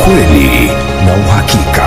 ukweli na uhakika.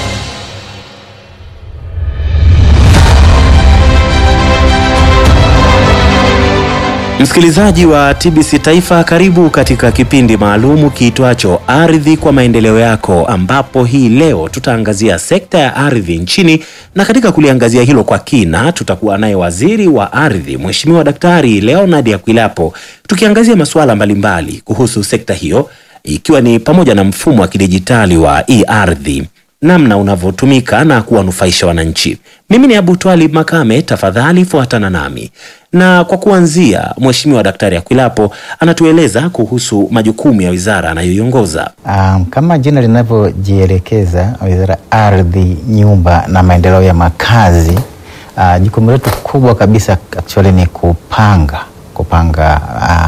Msikilizaji wa TBC Taifa, karibu katika kipindi maalumu kiitwacho Ardhi kwa Maendeleo Yako, ambapo hii leo tutaangazia sekta ya ardhi nchini, na katika kuliangazia hilo kwa kina tutakuwa naye Waziri wa Ardhi Mheshimiwa Daktari Leonard Akwilapo, tukiangazia masuala mbalimbali kuhusu sekta hiyo, ikiwa ni pamoja na mfumo wa kidijitali wa e-ardhi namna unavyotumika na kuwanufaisha wananchi. Mimi ni Abu Twalib Makame, tafadhali fuatana nami. Na kwa kuanzia, Mheshimiwa Daktari Akwilapo anatueleza kuhusu majukumu ya wizara anayoiongoza. Um, kama jina linavyojielekeza, Wizara ya Ardhi, Nyumba na Maendeleo ya Makazi, uh, jukumu letu kubwa kabisa actually ni kupanga kupanga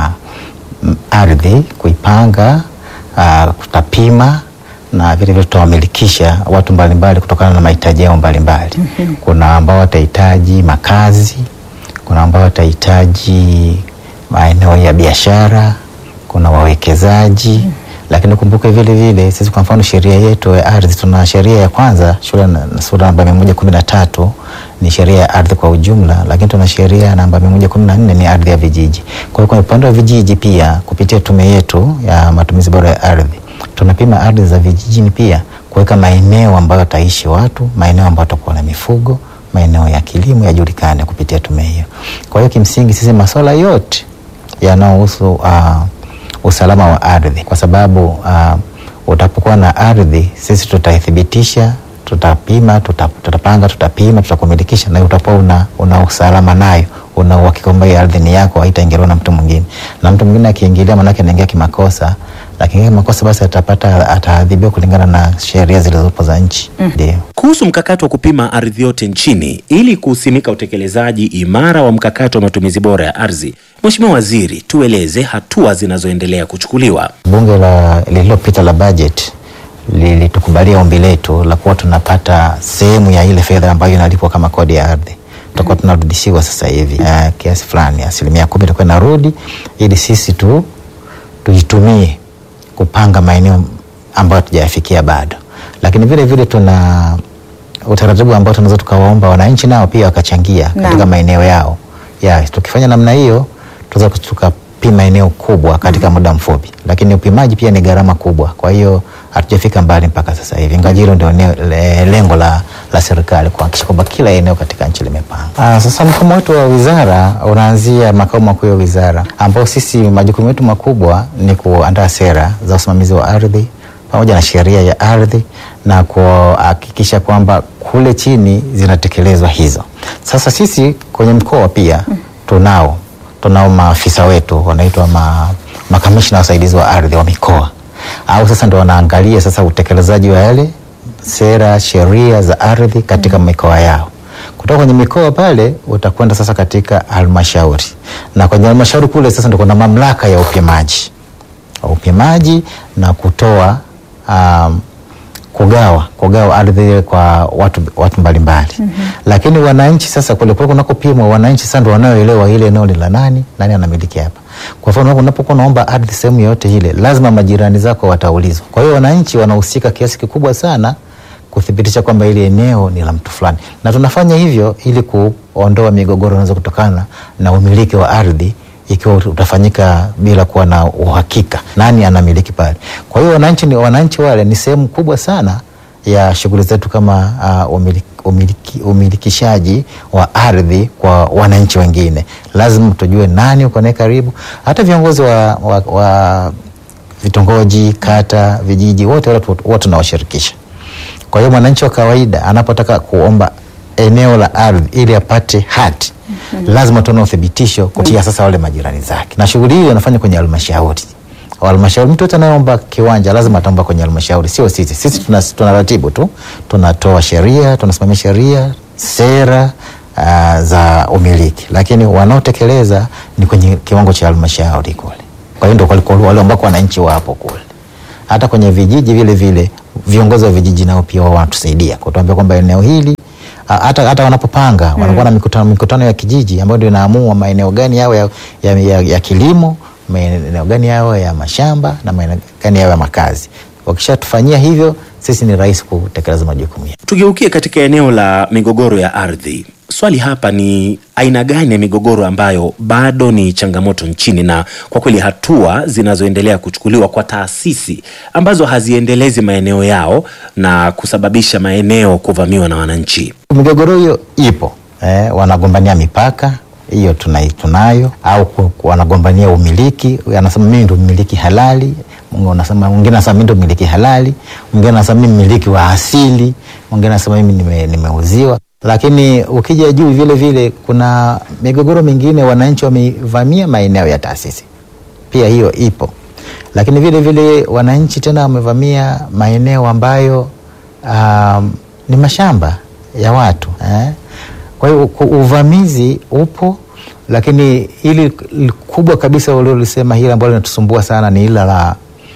uh, ardhi, kuipanga, uh, tutapima na vile vile tutawamilikisha watu mbalimbali kutokana na mahitaji yao mbalimbali. Kuna ambao watahitaji makazi, kuna ambao watahitaji maeneo ya biashara, kuna wawekezaji lakini kumbuke vile vile sisi kwa mfano sheria yetu ya ardhi tuna sheria ya kwanza shule na sura namba mia moja kumi na tatu ni sheria ya ardhi kwa ujumla, lakini tuna sheria namba mia moja kumi na nne ni ardhi ya vijiji. Kwa hiyo kwenye upande wa vijiji pia kupitia tume yetu ya matumizi bora ya ardhi tunapima ardhi za vijijini pia kuweka maeneo ambayo wataishi watu, maeneo ambayo watakuwa na mifugo, maeneo ya kilimo yajulikane kupitia tume hiyo. Kwa hiyo kimsingi sisi masuala yote yanayohusu uh, usalama wa ardhi, kwa sababu uh, utapokuwa na ardhi sisi tutaithibitisha, tutapima, tuta, tutapanga, tutapima, tutakumilikisha na utakuwa una, una usalama nayo una uhakika kwamba hii ardhi ni yako, haitaingiliwa na mtu mwingine. Na mtu mwingine akiingilia, maanake anaingia kimakosa, lakini kimakosa basi atapata ataadhibiwa kulingana na sheria zilizopo za nchi. Ndio. Kuhusu mkakati wa kupima ardhi yote nchini ili kusimika utekelezaji imara wa mkakati wa matumizi bora ya ardhi, Mheshimiwa Waziri, tueleze hatua zinazoendelea kuchukuliwa. Bunge la lililopita la bajeti lilitukubalia ombi letu la kuwa tunapata sehemu ya ile fedha ambayo inalipwa kama kodi ya ardhi tutakuwa tunarudishiwa sasa hivi uh, kiasi fulani, asilimia kumi itakuwa inarudi ili sisi tu tuitumie kupanga maeneo ambayo hatujayafikia bado, lakini vile vile tuna utaratibu ambao tunaweza tukawaomba wananchi nao pia wakachangia katika maeneo yao ya, tukifanya namna hiyo tunaweza tukapima eneo kubwa katika muda mfupi, lakini upimaji pia ni gharama kubwa, kwa hiyo hatujafika mbali mpaka sasa hivi, ingawa hilo ndio le, lengo la, la serikali kuhakikisha kwamba kila eneo katika nchi limepangwa. Ah, sasa mfumo wetu wa wizara unaanzia makao makuu ya wizara, ambao sisi majukumu yetu makubwa ni kuandaa sera za usimamizi wa ardhi pamoja na sheria ya ardhi na kuhakikisha kwamba kule chini zinatekelezwa hizo. Sasa sisi kwenye mkoa pia tunao tunao maafisa wetu wanaitwa ma, makamishna wasaidizi wa ardhi wa mikoa au sasa ndo wanaangalia sasa utekelezaji wa yale sera sheria za ardhi katika mm. mikoa yao. Kutoka kwenye mikoa pale utakwenda sasa katika halmashauri, na kwenye halmashauri kule sasa ndo kuna mamlaka ya upimaji upimaji na kutoa um, kugawa kugawa ardhi ile kwa watu watu mbalimbali mm -hmm. Lakini wananchi sasa kule kule kunakopimwa, wananchi sasa ndo wanaoelewa ile eneo ni la nani, nani anamiliki hapa. Kwa mfano unapokuwa unaomba ardhi sehemu yoyote ile, lazima majirani zako wataulizwa. Kwa hiyo wananchi wanahusika kiasi kikubwa sana kuthibitisha kwamba ile eneo ni la mtu fulani, na tunafanya hivyo ili kuondoa migogoro inaweza kutokana na umiliki wa ardhi ikiwa utafanyika bila kuwa na uhakika nani anamiliki pale. Kwa hiyo wananchi ni wananchi wale ni sehemu kubwa sana ya shughuli zetu kama uh, umiliki, umiliki, umilikishaji wa ardhi kwa wananchi wengine. Lazima tujue nani uko naye karibu, hata viongozi wa, wa, wa vitongoji, kata, vijiji, wote wote tunawashirikisha. Kwa hiyo mwananchi wa kawaida anapotaka kuomba eneo la ardhi ili apate hati Mm -hmm. Lazima tuone uthibitisho kupitia mm -hmm. Sasa wale majirani zake, na shughuli hiyo inafanya kwenye halmashauri. Halmashauri, mtu yote anayeomba kiwanja lazima ataomba kwenye halmashauri, sio sisi. Sisi tuna, tuna ratibu tu, tunatoa sheria, tunasimamia sheria, sera uh, za umiliki, lakini wanaotekeleza ni kwenye kiwango cha halmashauri kule. Kwa hiyo ndio wale ambao wananchi wapo kule. Hata kwenye vijiji vile vile viongozi wa vijiji nao pia wao wanatusaidia kutuambia kwamba eneo hili hata hata wanapopanga mm. wanakuwa na mikutano, mikutano ya kijiji ambayo ndio inaamua maeneo gani yao ya, ya, ya, ya kilimo, maeneo gani yao ya mashamba na maeneo gani yao ya makazi. Wakishatufanyia hivyo, sisi ni rahisi kutekeleza majukumu yetu. Tugeukie katika eneo la migogoro ya ardhi. Swali hapa ni aina gani ya migogoro ambayo bado ni changamoto nchini, na kwa kweli hatua zinazoendelea kuchukuliwa kwa taasisi ambazo haziendelezi maeneo yao na kusababisha maeneo kuvamiwa na wananchi. Migogoro hiyo ipo eh, wanagombania mipaka hiyo tunai, tunayo au ku- ku- wanagombania umiliki, anasema mimi ndo mmiliki halali, mwingine anasema mwingine anasema mimi ndo mmiliki halali, mwingine anasema mimi mmiliki wa asili, mwingine anasema mimi nime, nimeuziwa. Lakini ukija juu vile vile kuna migogoro mingine, wananchi wamevamia maeneo ya taasisi, pia hiyo ipo. Lakini vile vile wananchi tena wamevamia maeneo ambayo um, ni mashamba ya watu eh? Kwa hiyo ku- uvamizi upo, lakini hili li- kubwa kabisa uliolisema hili ambalo linatusumbua sana ni hili la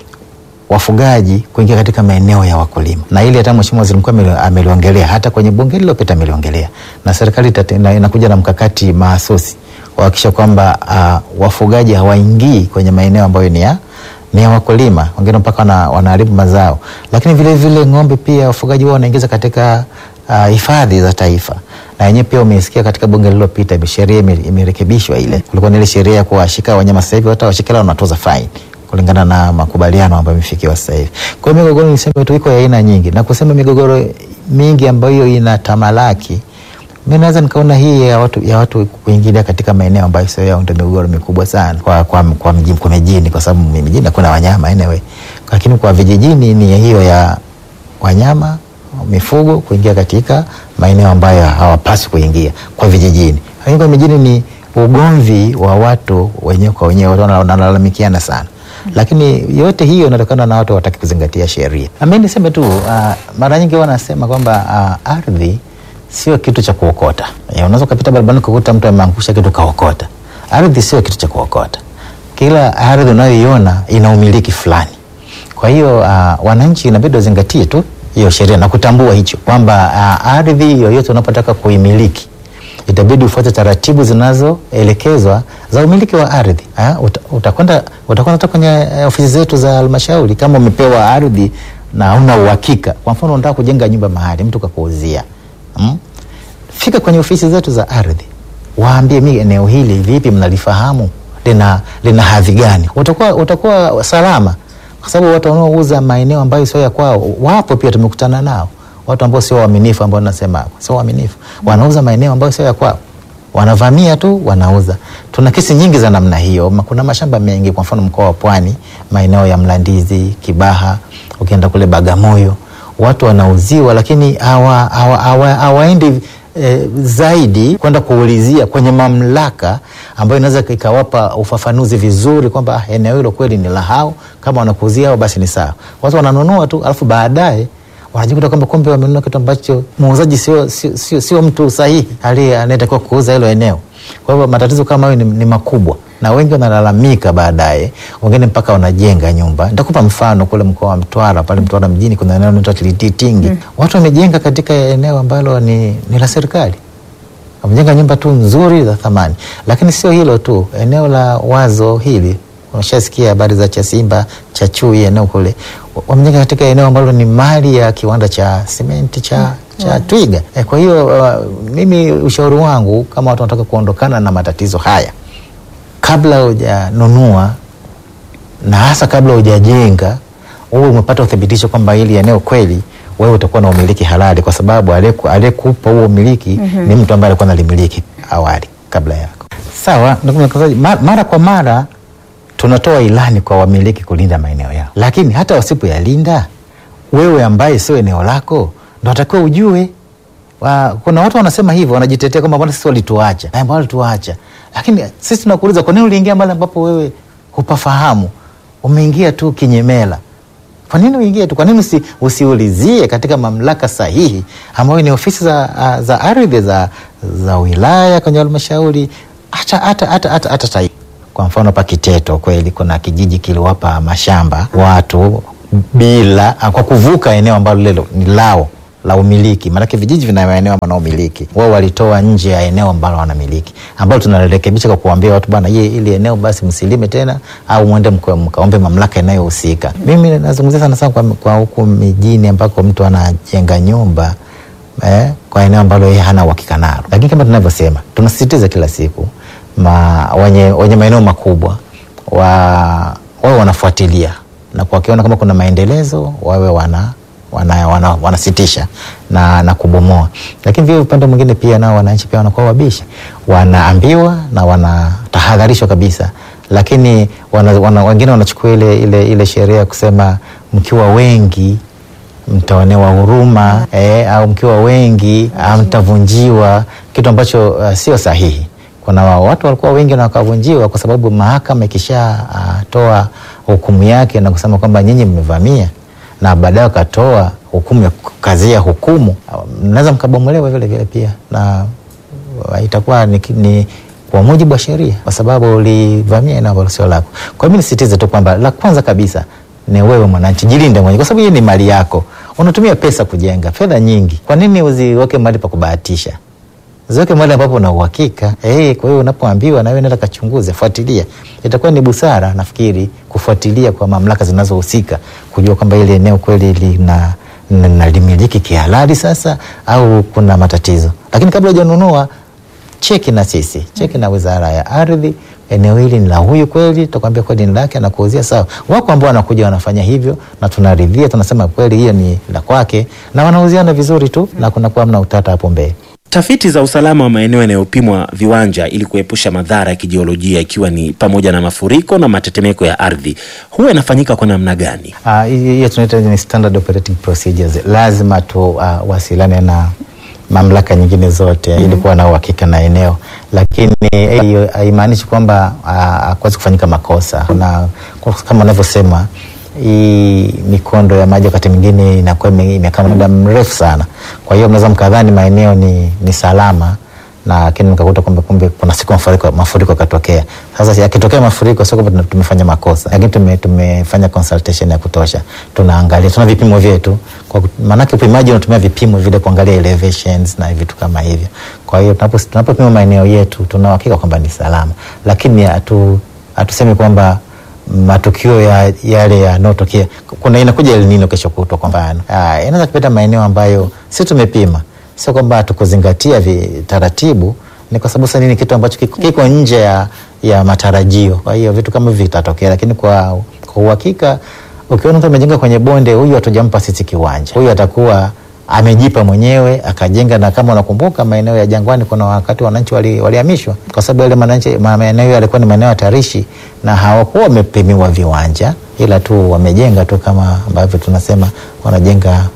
wafugaji kuingia katika maeneo ya wakulima, na hili hata Mheshimiwa Waziri Mkuu ameli- ameliongelea, hata kwenye bunge lililopita ameliongelea, na serikali itate- ina- inakuja na mkakati mahsusi kuhakikisha kwamba uh, wafugaji hawaingii kwenye maeneo ambayo ni ya ni ya wakulima, wengine mpaka wana, wanaharibu mazao. Lakini vile vile ng'ombe pia wafugaji wao wanaingiza katika ah, hifadhi za taifa, na yenyewe pia umesikia katika bunge lililopita ime- sheria ime- imerekebishwa. Ile kulikuwa na ile sheria ya kuwashika wanyama, sasa hivi hata washikila wanatoza faini kulingana na makubaliano ambayo imefikiwa sasa hivi. Kwa hiyo migogoro niseme tu iko ya aina nyingi, na kusema migogoro mingi ambayo ina tamalaki mi naweza nikaona hii ya watu, ya watu kuingilia katika maeneo ambayo sio yao ndio migogoro mikubwa sana kwa, kwa, kwa, mji, kwa mijini, kwa sababu mijini hakuna wanyama anyway, lakini kwa vijijini ni hiyo ya wanyama mifugo kuingia katika maeneo ambayo hawapaswi kuingia kwa vijijini. Lakini kwa mijini ni ugomvi wa watu wenyewe kwa wenyewe, watu wana- wanalalamikiana sana lakini yote hiyo inatokana na watu wataki kuzingatia sheria. Mi niseme tu uh, mara nyingi wanasema kwamba uh, ardhi sio kitu cha kuokota. Eh, Unaweza ukapita barabarani ukakuta mtu ameangusha kitu kaokota. Ardhi sio kitu cha kuokota. Kila ardhi unayoiona ina umiliki fulani. Kwa hiyo uh, wananchi inabidi wazingatie tu hiyo sheria na kutambua hicho kwamba uh, ardhi yoyote unapotaka kuimiliki itabidi ufuate taratibu zinazoelekezwa za umiliki wa ardhi. Ah, uta- Utakwenda utakwenda hata kwenye eh, ofisi zetu za halmashauri kama umepewa ardhi na hauna uhakika. Kwa mfano unataka kujenga nyumba mahali mtu kakuuzia mm? Fika kwenye ofisi zetu za ardhi, waambie mi eneo hili vipi, mnalifahamu lina, lina hadhi gani? Utakuwa, utakuwa salama, kwa sababu watu wanaouza maeneo ambayo sio ya kwao wapo pia, tumekutana nao watu ambao sio waaminifu, ambao nasema sio waaminifu, wanauza maeneo ambayo sio ya kwao, wanavamia tu wanauza. Tuna kesi nyingi za namna hiyo. Ma- Kuna mashamba mengi, kwa mfano mkoa wa Pwani, maeneo ya Mlandizi, Kibaha, ukienda kule Bagamoyo, watu wanauziwa, lakini hawa- hawa- hawa- hawaendi e, zaidi kwenda kuulizia kwenye mamlaka ambayo inaweza ikawapa ufafanuzi vizuri kwamba ah, eneo hilo kweli ni la hao, kama wanakuuzia hao basi ni sawa. Watu wananunua tu, alafu baadaye wanajikuta kwamba kumbe wamenunua kitu ambacho muuzaji sio, sio, sio, sio mtu sahihi aliye anayetakiwa kuuza hilo eneo. Kwa hivyo matatizo kama hayo ni, ni makubwa na wengi wanalalamika baadaye, wengine mpaka wanajenga nyumba. Nitakupa mfano kule mkoa wa Mtwara, pale Mtwara mjini kuna eneo linaitwa Tilititingi mm. watu wamejenga katika eneo ambalo ni, ni la serikali wamejenga nyumba tu nzuri za thamani, lakini sio hilo tu, eneo la wazo hili unashasikia habari za Chasimba cha Chui, eneo kule wa- wamejenga katika eneo ambalo ni mali ya kiwanda cha simenti cha, cha Twiga. E, kwa hiyo uh, mimi ushauri wangu kama watu wanataka kuondokana na matatizo haya, kabla hujanunua na hasa kabla hujajenga, uwe umepata uthibitisho kwamba hili eneo kweli wewe utakuwa na umiliki halali, kwa sababu aliyeku- aliyekupa huo umiliki ni mtu ambaye alikuwa nalimiliki awali kabla yako. Sawa, ndugu mtangazaji, ma- mara kwa mara tunatoa ilani kwa wamiliki kulinda maeneo yao, lakini hata wasipoyalinda, wewe ambaye sio eneo lako ndo atakiwa ujue wa, kuna watu wanasema hivyo, wanajitetea kwamba bwana sisi walituacha, na ambao walituacha, lakini sisi tunakuuliza kwa nini uliingia mahali ambapo wewe hupafahamu? Umeingia tu kinyemela. Kwa nini uingie tu? Kwa nini usi, usiulizie katika mamlaka sahihi ambayo ni ofisi za, ah, za ardhi za, za wilaya kwenye halmashauri hata hata hata hata hata taifa. Kwa mfano hapa Kiteto kweli kuna kijiji kiliwapa mashamba watu bila ah, kwa kuvuka eneo ambalo lilo ni lao la umiliki, maanake vijiji vina maeneo wanaomiliki wao, walitoa nje ya eneo ambalo wanamiliki, ambalo tunalirekebisha kwa kuambia watu bwana, hii ili eneo basi msilime tena, au mwende mka- mkaombe mamlaka inayohusika. Mimi nazungumzia sana sana kwa, kwa huku mijini ambako mtu anajenga nyumba eh, kwa eneo ambalo yeye hana uhakika nalo, lakini kama tunavyosema, tunasisitiza kila siku ma, wenye, wenye maeneo makubwa wa, wawe wanafuatilia na kwa wakiona kama kuna maendelezo wawe wana wana, wana, wanasitisha na, na kubomoa. Lakini vile upande mwingine pia nao wananchi pia wanakuwa wabishi, wanaambiwa na wanatahadharishwa kabisa, lakini wana, wana, wengine wanachukua ile, ile, ile sheria ya kusema mkiwa wengi mtaonewa huruma eh, au mkiwa wengi ah, mtavunjiwa, kitu ambacho uh, sio sahihi. Kuna wa- watu walikuwa wengi na wakavunjiwa kwa sababu mahakama ikishatoa hukumu yake na kusema kwamba nyinyi mmevamia, na baadaye wakatoa hukumu ya kukazia hukumu, ah, mnaweza mkabomolewa vile vile pia na uh, itakuwa ni, ni kwa mujibu wa sheria, kwa sababu ulivamia eneo ambalo sio lako. Kwa hiyo mimi nisisitize tu kwamba la kwanza kabisa ni wewe mwananchi, jilinde mwenyewe, kwa sababu hii ni mali yako. Unatumia pesa kujenga, fedha nyingi, kwa nini uziweke mahali pa kubahatisha? Ziweke mahali ambapo una uhakika. Eh, kwa hiyo unapoambiwa na wewe nenda kachunguze, fuatilia. Itakuwa ni busara nafikiri kufuatilia kwa mamlaka zinazohusika kujua kwamba ile eneo kweli lina na- nalimiliki kihalali sasa au kuna matatizo. Lakini kabla hujanunua cheki na sisi, cheki na Wizara ya Ardhi, eneo hili ni la huyu kweli, tutakwambia kweli ni lake, anakuuzia sawa. Wako ambao wanakuja wanafanya hivyo na tunaridhia, tunasema kweli hiyo ni la kwake, na wanauziana vizuri tu na kunakuwa mna utata hapo mbele. Tafiti za usalama wa maeneo yanayopimwa viwanja ili kuepusha madhara ya kijiolojia ikiwa ni pamoja na mafuriko na matetemeko ya ardhi huwa inafanyika kwa namna gani? Ah, hii- hiyo tunaita ni standard operating procedures. Lazima tuwasiliane na mamlaka nyingine zote ili kuwa na uhakika na eneo, lakini eh, hiyo haimaanishi kwamba ah, hakuwezi kufanyika makosa, na kwa- kama unavyosema hii mikondo ya maji wakati mwingine inakuwa ime- imekaa muda mrefu sana, kwa hiyo mnaweza mkadhani maeneo ni, ni salama na lakini mkakuta kwamba kumbe kuna siku mafuriko mafuriko yakatokea. Sasa yakitokea mafuriko sio kwamba tuna- tumefanya makosa, lakini tume, tumefanya consultation ya kutosha, tunaangalia, tuna vipimo vyetu, kwa kut- maanake upimaji unatumia vipimo vile kuangalia elevations na vitu kama hivyo. Kwa hiyo tunapo- tunapopima maeneo yetu tuna uhakika kwamba ni salama, lakini hatu hatusemi kwamba matukio ya yale yanayotokea kuna inakuja El Nino kesho kutwa kwa mfano Ah, inaweza kupita maeneo ambayo si tumepima, sio kwamba hatukuzingatia vi- taratibu, ni kwa sababu sasa ni kitu ambacho kiko, kiko nje ya, ya matarajio. Kwa hiyo vitu kama hivi vitatokea, lakini kwa, kwa uhakika ukiona mtu amejenga kwenye bonde, huyu hatujampa sisi kiwanja, huyu atakuwa amejipa mwenyewe akajenga. Na kama unakumbuka maeneo ya Jangwani, kuna wakati wananchi wali- walihamishwa kwa sababu yale mananchi- ma- maeneo yalikuwa ni maeneo hatarishi na hawakuwa wamepimiwa viwanja, ila tu wamejenga tu kama ambavyo tunasema wanajenga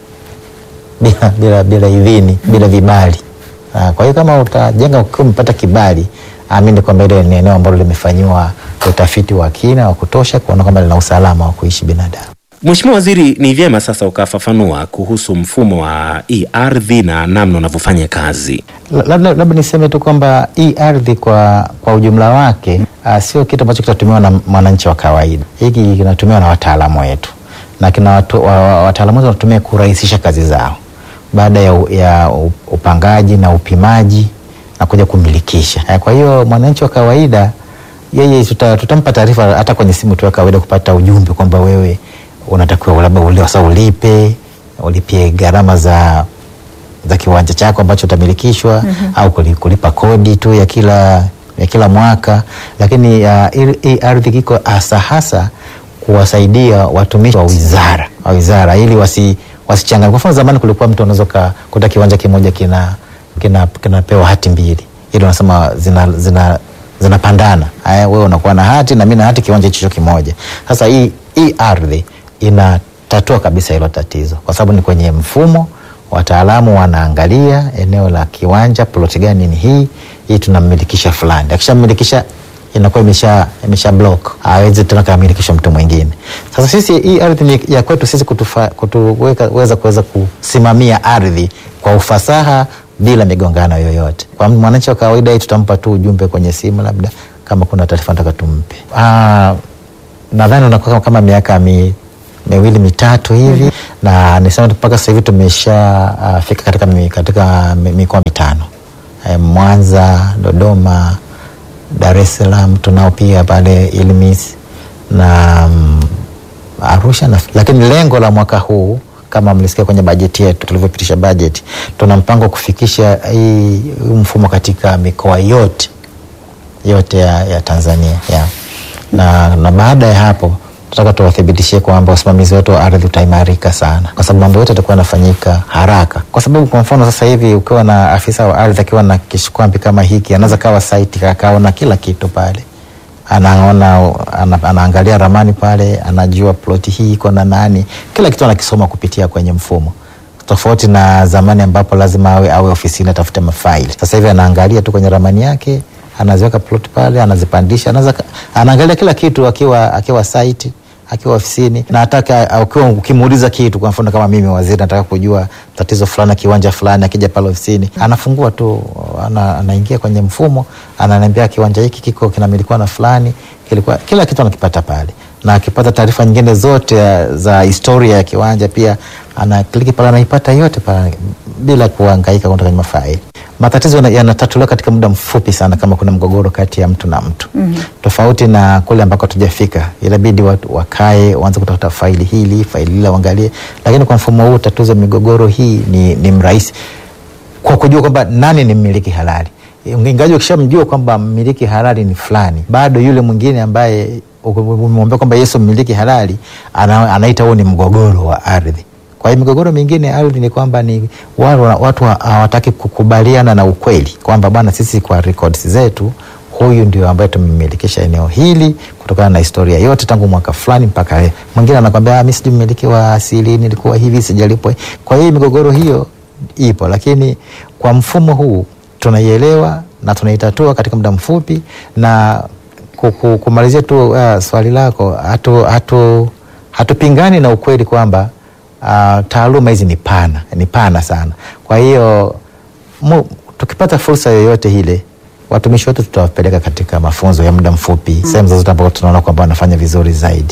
bila, bila, bila idhini bila vibali. Ah, Kwa hiyo kama utajenga ukiwa umepata kibali, amini kwamba ile ni eneo ambalo limefanyiwa utafiti wa kina wa kutosha kuona kwamba lina usalama wa kuishi binadamu. Mheshimiwa Waziri, ni vyema sasa ukafafanua kuhusu mfumo wa hii ardhi na namna unavyofanya kazi. La- labda labda niseme tu kwamba hii ardhi kwa, kwa ujumla wake uh, sio kitu ambacho kitatumiwa na mwananchi wa kawaida. Hiki kinatumiwa na wataalamu wetu na kina watu, wa, wa, wataalamu wetu wanatumia kurahisisha kazi zao baada ya, u- ya u- upangaji na upimaji na kuja kumilikisha. Eh, Kwa hiyo mwananchi wa kawaida yeye tuta, tutampa taarifa hata kwenye simu tu ya kawaida kupata ujumbe kwamba wewe unatakiwa labda ule sasa ulipe ulipie gharama za za kiwanja chako ambacho utamilikishwa au kuli- kulipa kodi tu ya kila ya kila mwaka, lakini uh, hii- hii ardhi iko hasa hasa kuwasaidia watumishi wa wizara wa wizara ili wasi wasichanganye. Kwa mfano zamani kulikuwa mtu unaweza ka- kuta kiwanja kimoja kina kina kinapewa hati mbili, ili unasema zina, zina zinapandana. Haya, wewe unakuwa na hati na mimi na hati, kiwanja hicho kimoja. Sasa hii hii ardhi inatatua kabisa hilo tatizo, kwa sababu ni kwenye mfumo wataalamu wanaangalia eneo la kiwanja, ploti gani ni hii hii, tunammilikisha fulani. Akishamilikisha inakuwa imesha imesha block, hawezi tena kamilikisha mtu mwingine. Sasa sisi hii ardhi ni ya kwetu sisi kutufa, kutuweka weza kuweza kusimamia ardhi kwa ufasaha bila migongano yoyote. Kwa mwananchi wa kawaida, hii tutampa tu ujumbe kwenye simu, labda kama kuna taarifa nataka tumpe. Ah, nadhani unakuwa kama miaka mi miwili mitatu hivi na nisema mpaka sasa hivi tumesha uh, fika katika, mi- katika mi- mikoa mitano eh, Mwanza, Dodoma, Dar es Salaam tunao pia pale Ilmis na mm, Arusha na, lakini lengo la mwaka huu kama mlisikia kwenye bajeti yetu tulivyopitisha bajeti, tuna mpango wa kufikisha hii huu mfumo katika mikoa yote yote ya, ya Tanzania ya. Na, na baada ya hapo tunataka tuwathibitishie kwamba usimamizi wetu wa ardhi utaimarika sana, kwa sababu mambo yote yatakuwa yanafanyika haraka, kwa sababu kwa mfano sasa hivi ukiwa na afisa wa ardhi akiwa na kishikwambi kama hiki, anaweza kawa site akaona kila kitu pale anaona ana, anaangalia ramani pale, anajua ploti hii iko na nani, kila kitu anakisoma kupitia kwenye mfumo tofauti na zamani ambapo lazima awe, awe ofisini atafute mafaili. Sasa hivi anaangalia tu kwenye ramani yake, anaziweka plot pale, anazipandisha, anaza, anaangalia kila kitu akiwa, akiwa site akiwa ofisini na hataka ukiwa ukimuuliza kitu, kwa mfano kama mimi waziri nataka kujua tatizo fulani kiwanja fulani, akija pale ofisini anafungua tu ana, anaingia kwenye mfumo ananiambia kiwanja hiki kiko kinamilikiwa na fulani, kilikuwa kila kitu anakipata pale, na akipata taarifa nyingine zote ya- za historia ya kiwanja pia anakliki pale anaipata yote pale bila kuhangaika kwenda kwenye mafaili. Matatizo yana- yanatatuliwa katika muda mfupi sana kama kuna mgogoro kati ya mtu na mtu mm-hmm. Tofauti na kule ambako hatujafika, inabidi watu wakae waanze kutafuta faili hili faili lile waangalie, lakini kwa mfumo huu utatuzi wa migogoro hii ni, ni mrahisi kwa kujua kwamba nani ni mmiliki halali. Ingawaje ukishamjua kwamba mmiliki halali ni fulani, bado yule mwingine ambaye umemwambia kwamba Yesu mmiliki halali ana, anaita huo ni mgogoro wa ardhi. Kwa hiyo migogoro mingine ya ardhi ni kwamba ni watu, watu hawataki kukubaliana na ukweli kwamba bwana, sisi kwa records zetu huyu ndio ambaye tumemilikisha eneo hili kutokana na historia yote tangu mwaka fulani mpaka leo. Mwingine anakwambia mimi sijui mmiliki wa asili, nilikuwa hivi sijalipwa. Kwa hiyo migogoro hiyo ipo, lakini kwa mfumo huu tunaielewa na tunaitatua katika muda mfupi. Na kuku- kumalizia tu uh, swali lako, hatu, hatu, hatupingani na ukweli kwamba uh, taaluma hizi ni pana, ni pana sana. Kwa hiyo mu, tukipata fursa yoyote ile watumishi wetu tutawapeleka katika mafunzo ya muda mfupi mm. sehemu zozote ambapo tunaona kwamba wanafanya vizuri zaidi.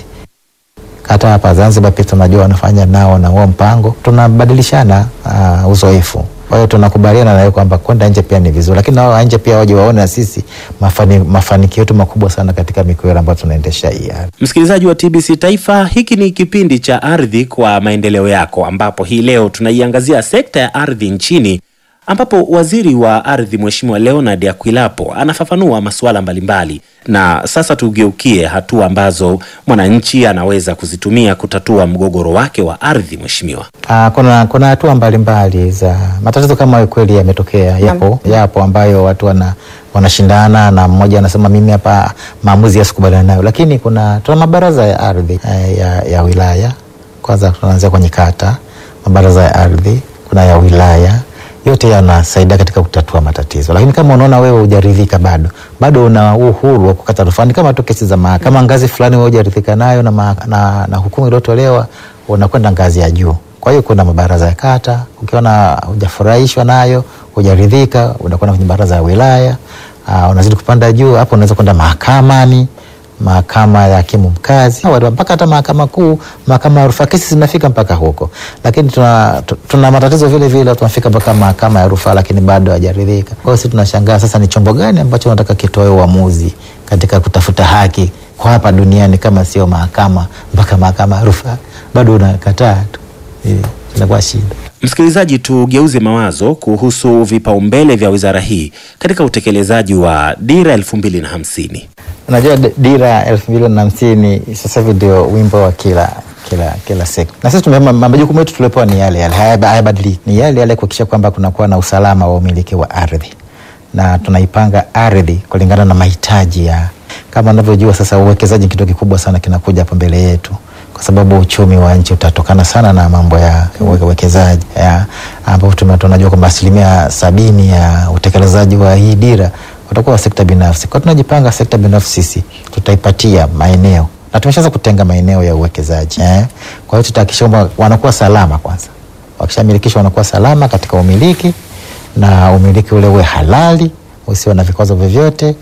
Hata hapa Zanzibar pia tunajua wanafanya nao na huo mpango, tunabadilishana uh, uzoefu. Kwa hiyo tunakubaliana nawe kwamba kwenda nje pia ni vizuri, lakini nao wa nje pia waje waone na sisi mafani, mafanikio yetu makubwa sana katika mikoa ambayo tunaendesha hii ardhi. Msikilizaji wa TBC Taifa, hiki ni kipindi cha Ardhi kwa Maendeleo Yako, ambapo hii leo tunaiangazia sekta ya ardhi nchini, ambapo waziri wa ardhi Mheshimiwa Leonard Akwilapo anafafanua masuala mbalimbali. Na sasa tugeukie hatua ambazo mwananchi anaweza kuzitumia kutatua mgogoro wake wa ardhi. Mheshimiwa, Uh, kuna kuna hatua mbalimbali za matatizo kama hayo kweli yametokea, yapo yapo ambayo watu wana wanashindana na mmoja anasema mimi hapa maamuzi yasikubaliana nayo, lakini kuna tuna mabaraza ya ardhi eh, ya, ya wilaya. Kwanza tunaanzia kwenye kata, mabaraza ya ardhi kuna ya wilaya yote yanasaidia katika kutatua matatizo, lakini kama unaona wewe hujaridhika bado bado una uhuru wa kukata rufaa. Ni kama tu kesi za mahakama, kama ngazi fulani wewe hujaridhika nayo na, ma- na, na hukumu iliyotolewa unakwenda ngazi ya juu. Kwa hiyo kuna mabaraza ya kata, ukiona hujafurahishwa nayo, hujaridhika, unakwenda kwenye baraza ya wilaya. Uh, unazidi kupanda juu, hapo unaweza kwenda mahakamani mahakama ya hakimu mkazi Wala- mpaka hata mahakama kuu, mahakama ya rufaa, kesi zinafika mpaka huko, lakini tuna, tu- tuna matatizo vile vile, tunafika mpaka mahakama ya rufaa, lakini bado hajaridhika. Kwa hiyo sisi tunashangaa sasa, ni chombo gani ambacho nataka kitoe uamuzi katika kutafuta haki kwa hapa duniani kama sio mahakama, mpaka mahakama ya rufaa bado unakataa tu, Eh, inakuwa shida. msikilizaji, tugeuze mawazo kuhusu vipaumbele vya wizara hii katika utekelezaji wa dira elfu mbili na hamsini. Unajua d- dira elfu mbili na hamsini sasa hivi ndio wimbo wa kila kila kila sekta, na sisi tume majukumu yetu tuliopewa ni yale yale, hayaba- hayabadiliki, ni yale yale, kuhakikisha kwamba kunakuwa na usalama wa umiliki wa ardhi, na tunaipanga ardhi kulingana na mahitaji ya kama unavyojua sasa, uwekezaji ni kitu kikubwa sana kinakuja hapo mbele yetu kwa sababu uchumi wa nchi utatokana sana na mambo ya uwe- uwekezaji ya, ambapo tume- tunajua kwamba asilimia sabini ya utekelezaji wa hii dira utakuwa wa sekta binafsi. Kwa tunajipanga sekta binafsi sisi tutaipatia maeneo na tumeshaanza kutenga maeneo ya uwekezaji eh. Kwa hiyo tutahakikisha kwamba wanakuwa salama kwanza, wakishamilikishwa wanakuwa salama katika umiliki na umiliki ule uwe halali, usiwe na vikwazo vyovyote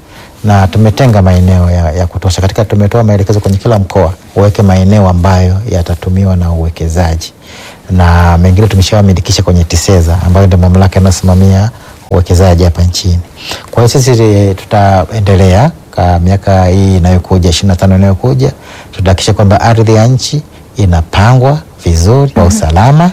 na tumetenga maeneo ya, ya kutosha katika, tumetoa maelekezo kwenye kila mkoa uweke maeneo ambayo yatatumiwa na uwekezaji na mengine tumeshawamilikisha kwenye TISEZA ambayo ndio mamlaka inayosimamia uwekezaji hapa nchini. Kwa hiyo sisi tutaendelea kwa miaka hii inayokuja ishirini na tano inayokuja, tutahakikisha kwamba ardhi ya nchi inapangwa vizuri kwa usalama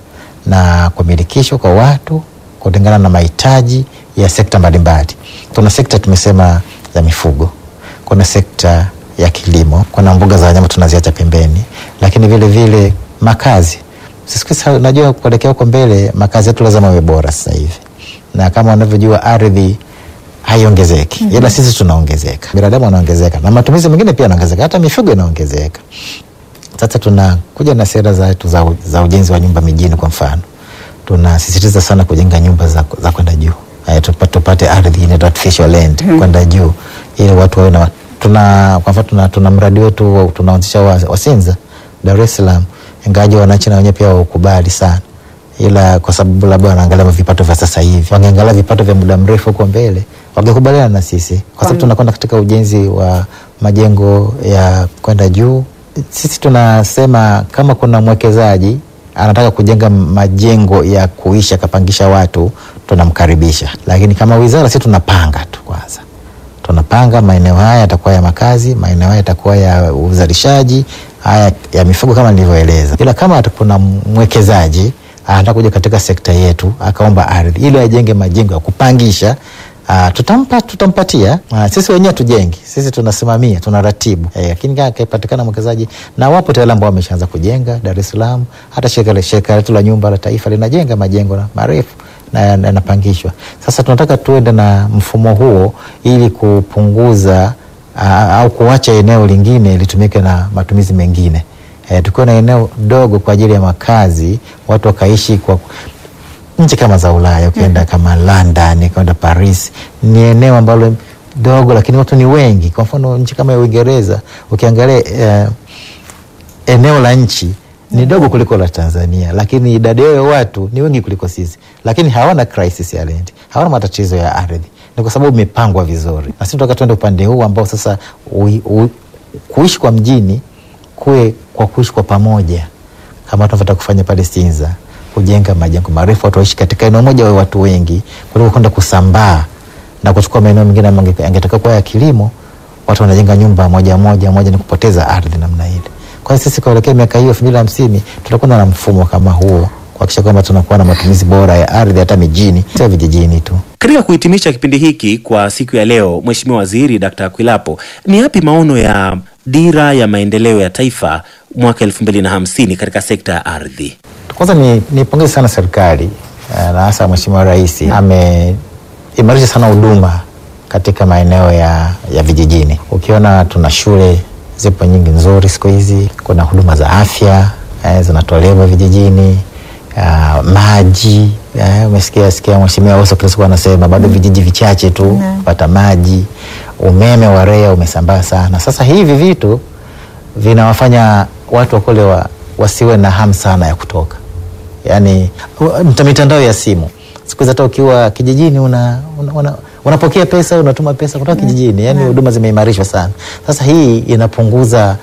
na kumilikishwa kwa watu kulingana na mahitaji ya sekta mbalimbali. Kuna sekta tumesema za mifugo, kuna sekta ya kilimo, kuna mbuga za wanyama tunaziacha pembeni, lakini vile vile makazi. Sisi najua kuelekea huko mbele makazi yetu lazima yawe bora sasa hivi, na kama unavyojua ardhi haiongezeki mm -hmm. Ila sisi tunaongezeka, binadamu wanaongezeka na matumizi mengine pia yanaongezeka, hata mifugo inaongezeka. Sasa tunakuja na sera zetu za, za ujenzi wa nyumba mijini. Kwa mfano, tunasisitiza sana kujenga nyumba za, za kwenda juu tupate, tupate ardhi inaitwa artificial land mm -hmm. kwenda juu ili watu wawe na tuna, kwa mfano tuna, tuna mradi wetu tunaanzisha wa, wa Sinza Dar es Salaam, ingawaje wananchi na wenyewe pia waukubali sana ila kwa sababu labda wanaangalia vipato vya sasa hivi, wangeangalia vipato vya muda mrefu huko mbele wangekubaliana na sisi, kwa sababu tunakwenda katika ujenzi wa majengo ya kwenda juu. Sisi tunasema kama kuna mwekezaji anataka kujenga majengo ya kuishi akapangisha watu, tunamkaribisha, lakini kama wizara sisi tunapanga tu kwanza tunapanga maeneo haya yatakuwa ya makazi, maeneo haya yatakuwa ya uzalishaji, haya ya mifugo kama nilivyoeleza. Ila kama kuna mwekezaji anataka kuja katika sekta yetu akaomba ardhi ili ajenge majengo ya kupangisha Uh, tutampa tutampatia. Uh, sisi wenyewe tujengi, sisi tunasimamia, tunaratibu, lakini eh, akipatikana mwekezaji na wapo tayari ambao wameshaanza kujenga Dar es Salaam. Hata shirika letu la nyumba la taifa linajenga majengo marefu na yanapangishwa. Sasa tunataka tuende na mfumo huo ili kupunguza uh, au kuacha eneo lingine litumike na matumizi mengine. Eh, tukiwa na eneo dogo kwa ajili ya makazi, watu wakaishi kwa nchi kama za Ulaya ukienda mm -hmm. kama London ukienda Paris, ni eneo ambalo dogo, lakini watu ni wengi. Kwa mfano nchi kama ya Uingereza ukiangalia eh, eneo la nchi ni dogo kuliko la Tanzania, lakini idadi yao ya watu ni wengi kuliko sisi, lakini hawana crisis ya land, hawana matatizo ya ardhi. Ni kwa sababu imepangwa vizuri, na sisi tunataka tuende upande huu ambao sasa ui, ui, kuishi kwa mjini kuwe kwa kuishi kwa pamoja kama tunavyotaka kufanya pale Sinza kujenga majengo marefu, watu waishi katika eneo moja, wawe watu wengi, kuliko kwenda kusambaa na kuchukua maeneo mengine angetakiwa kuwa ya kilimo, watu wanajenga nyumba moja moja moja, ni kupoteza ardhi namna ile. Kwa hiyo sisi kuelekea miaka hiyo elfu mbili hamsini tutakuwa na mfumo kama huo kuhakikisha kwamba tunakuwa na matumizi bora ya ardhi hata mijini, sio vijijini tu. Katika kuhitimisha kipindi hiki kwa siku ya leo, Mheshimiwa Waziri Dkt. Akwilapo, ni yapi maono ya dira ya maendeleo ya taifa mwaka elfu mbili na hamsini katika sekta ya ardhi? Kwanza ni nipongeze sana serikali na hasa Mheshimiwa Rais ameimarisha sana huduma katika maeneo ya, ya vijijini. Ukiona tuna shule zipo nyingi nzuri siku hizi, kuna huduma za afya eh, zinatolewa vijijini uh, maji eh, umesikia sikia Mheshimiwa Oso kila siku anasema bado vijiji vichache tu kupata maji. Umeme wa REA umesambaa sana. Sasa hivi vitu vinawafanya watu wakule wa, wasiwe na hamu sana ya kutoka yaani mitandao ya simu siku hizi hata ukiwa kijijini una, una, una, unapokea pesa unatuma pesa kutoka kijijini, yaani huduma zimeimarishwa sana. Sasa hii inapunguza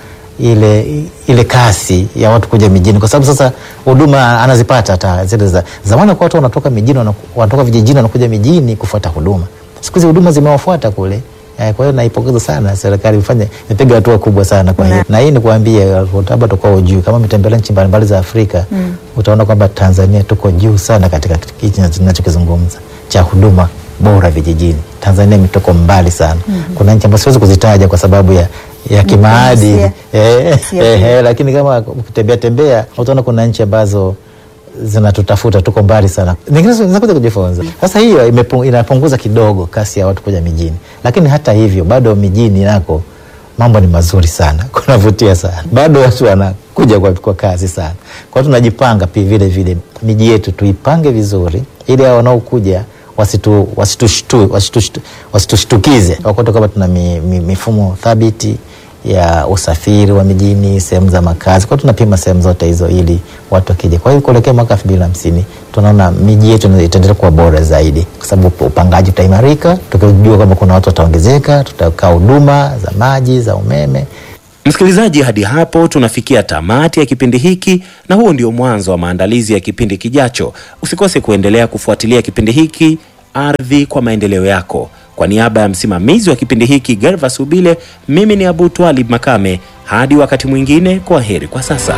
ile ile kasi ya watu kuja mijini, kwa sababu sasa huduma anazipata hata zile za zamani. Kwa watu wanatoka mijini, wanatoka vijijini wanakuja mijini kufuata huduma. Siku hizi huduma zimewafuata kule. Kwa hiyo naipongeza sana serikali, ifanye imepiga hatua kubwa sana kwa hiyo, na hii ni kuambia labda tukao juu kama mitembelea nchi mbalimbali za Afrika mm. utaona kwamba Tanzania tuko juu sana katika hichi ninachokizungumza cha huduma bora vijijini. Tanzania imetoka mbali sana mm -hmm. Kuna nchi ambazo siwezi kuzitaja kwa sababu ya, ya kimaadili eh, eh, lakini kama ukitembea tembea utaona kuna nchi ambazo zinatutafuta tuko mbali sana, nyingine zinakuja kujifunza. Sasa hiyo inapunguza kidogo kasi ya watu kuja mijini, lakini hata hivyo bado mijini nako mambo ni mazuri sana, kunavutia sana, bado watu wanakuja kwa, kwa kasi sana. Kwa hiyo tunajipanga pia vile vile miji yetu tuipange vizuri, ili hao wanaokuja wasitushtukize, wasitushtukize wakote kwamba tuna mi, mi, mifumo thabiti ya usafiri wa mijini, sehemu za makazi. Kwa hiyo tunapima sehemu zote hizo ili watu wakija. Kwa hiyo kuelekea mwaka elfu mbili na hamsini tunaona miji yetu itaendelea kuwa bora zaidi, kwa sababu upangaji utaimarika, tukijua kwamba kuna watu wataongezeka, tutakaa huduma za maji, za umeme. Msikilizaji, hadi hapo tunafikia tamati ya kipindi hiki, na huo ndio mwanzo wa maandalizi ya kipindi kijacho. Usikose kuendelea kufuatilia kipindi hiki Ardhi kwa Maendeleo Yako. Kwa niaba ya msimamizi wa kipindi hiki Gervas Ubile, mimi ni Abu Twalib Makame. Hadi wakati mwingine, kwa heri kwa sasa.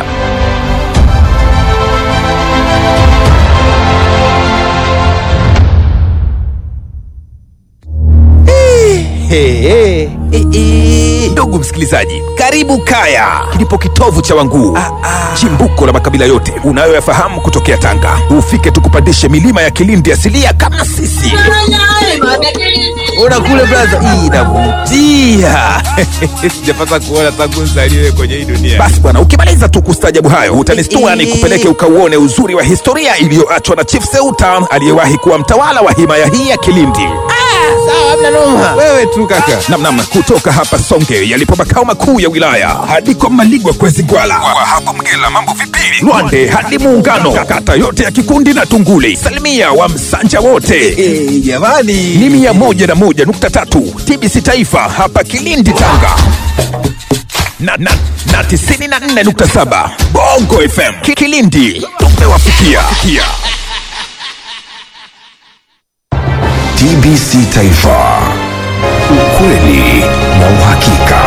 Hey, hey, hey, hey. Ndugu msikilizaji, karibu Kaya, kilipo kitovu cha Wanguu, chimbuko la makabila yote unayoyafahamu kutokea Tanga. Ufike tukupandishe milima ya Kilindi asilia kama sisi. Ona kule braza, hii inavutia. Sijapata kuona tangu nzaliwe kwenye hii dunia. Basi bwana, ukimaliza tu kustajabu hayo utanistua nikupeleke ukauone uzuri wa historia iliyoachwa na Chief Seuta aliyewahi kuwa mtawala wa himaya hii ya Kilindi. Wewe tu kaka. Namnam, kutoka hapa Songe yalipo makao makuu ya wilaya hadi kwa Maligwa kwezi Gwala, kwa hapo Mgela mambo vipili, Lwande hadi Muungano, kata yote ya Kikundi na Tunguli, salimia wa Msanja wote jamani, ni mia moja na moja nukta tatu TBC Taifa hapa Kilindi Tanga na, na, na tisini na nne nukta saba Bongo FM Ki- Kilindi tumewafikia. TBC Taifa, ukweli na uhakika.